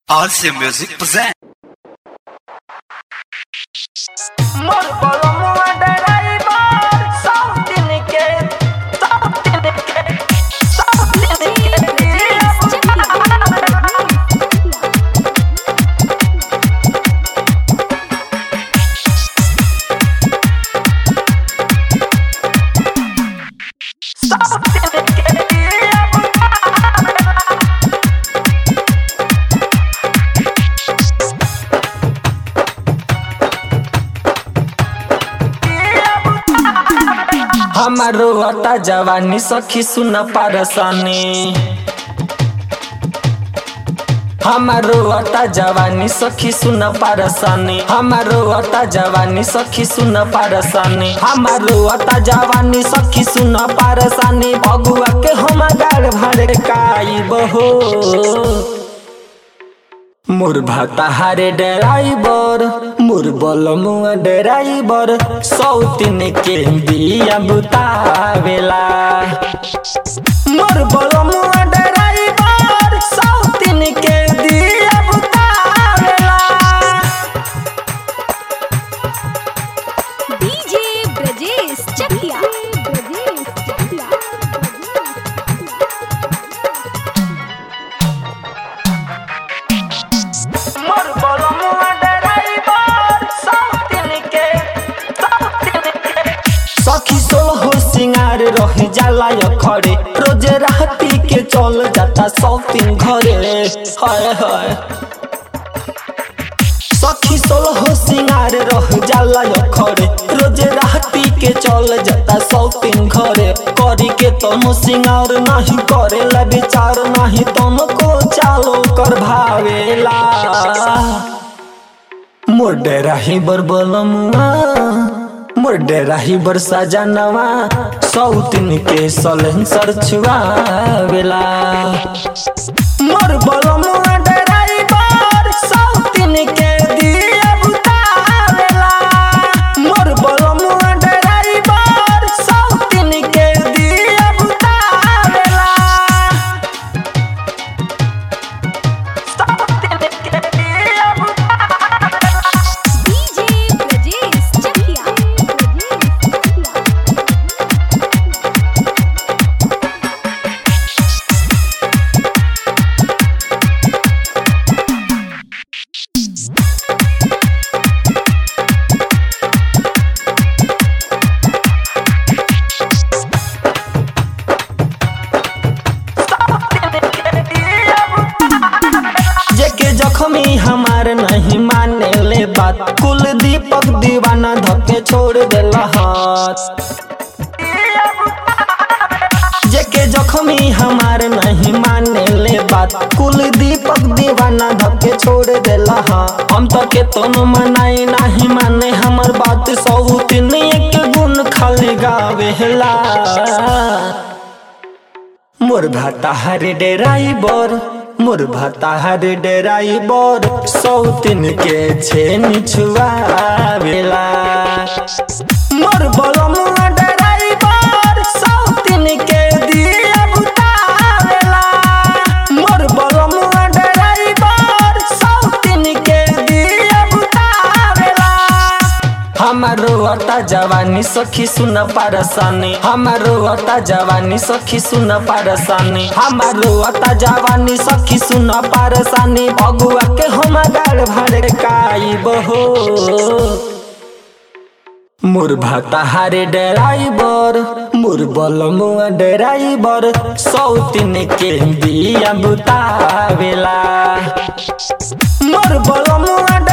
Awesome Music present. मोर बलमुआ driver सब दिन के सब दिन के सब दिन के सब दिन के हमारो अता जवानी सखी सुन पारसानी हमारो अता जवानी सखी सुन पारसानी हमारो अता जवानी सखी सुन पारसानी हमारो अता जवानी सखी सुन पारसानी भगुआ के हम गाड़ भाड़ काई बहो मोर भाता हारे ड्राइवर मोर बलमुआ ड्राइवर सौतिन के बिया बुतावेला मोर बलमुआ ड्राइवर सौतिन के बिया बुतावेला डीजे ब्रजेश चकिया ब्रजेश चकिया मोर बलमुआ डराइवर सब दिन के सब दिन के सखी सोहो सिंगार रह जाला य खड़े रोज राती के चल जाता सौतिन घरे हाय हाय सखी सोलहो सिंगार रह जाला य खड़े रोज राती के चल जाता सौतिन घरे करी के तनो सिंगार नहीं करेला विचार नहीं तनो को चालो कर भावेला मोर डेराही बर बलमुआ मोर डेराही बर सजनवा सौतिन के सलेंसर छुआवेला मोर बलमुआ डेराइवर सौतिन के दिया बुतावेला मोर बलमुआ डेराइवर सौतिन के दिया बुतावेला सब दिन के डीजे ब्रजेश चकिया ब्रजेश चकिया जेके जख्मी हमार नहीं माने ले बात कुल दीपक दीवाना धके छोड़ देला हाथ जेके जख्मी हमार नहीं माने ले बात कुल दीपक दीवाना धके छोड़ देला हाँ हम तो के तोनो मनाई नहीं माने हमर बात सौ तीन एक गुण खाली गावेला मोर भाता हरे डेराइबर मोर भाता हरे डेराइबर सौतिन के छेनी छुआवेला मोर बलमुआ डेराइबर सौतिन के दिया बुतावेला मोर बलमुआ डेराइबर सौतिन के दिया बुतावेला हमारो अता जवानी सखी सुन पारसानी हमारो अता जवानी सखी सुन पारसानी हमारो अता जवानी सखी सुन पारसानी भगुआ के हम गाड़ भाड़ काई बहो मोर भाता हारे ड्राइवर मोर बलमुआ ड्राइवर सौतिन के बिया बुतावेला मोर बलमुआ